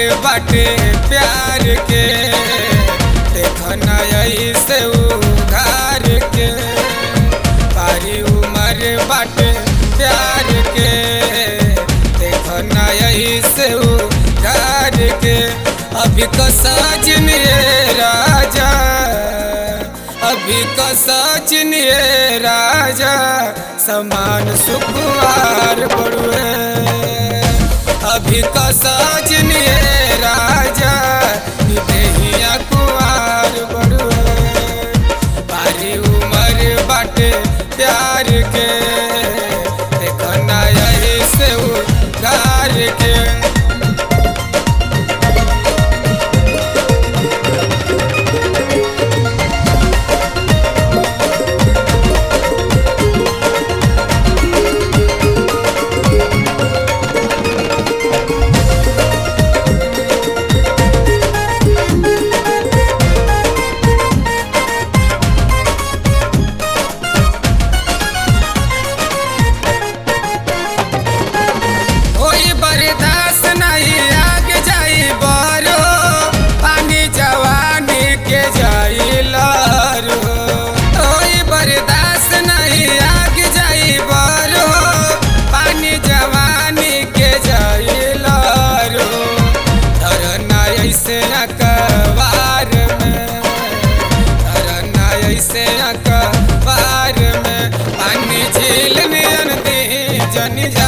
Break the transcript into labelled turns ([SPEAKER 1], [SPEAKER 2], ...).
[SPEAKER 1] बाटे प्यार के देखना ऐसे उधार के बारी उमर बाटे प्यार के देखना ऐसे उधार के अभी का साजन ये राजा अभी का साजन ये राजा समान सुखवार बड़ुए अभी का साजन ये राजा देहिया कुआर बड़ुए बारी उमर बाटे प्यार के देखना ऐसे उधार के होई बर्दाश्त नहीं आग जाई बारो पानी जवानी के जाई लारो होई बर्दाश्त नहीं आग जाई बारो पानी जवानी के जाई लारो धरना ऐसे अकबार में धरना ऐसे अकबार में पानी झील में दी जनी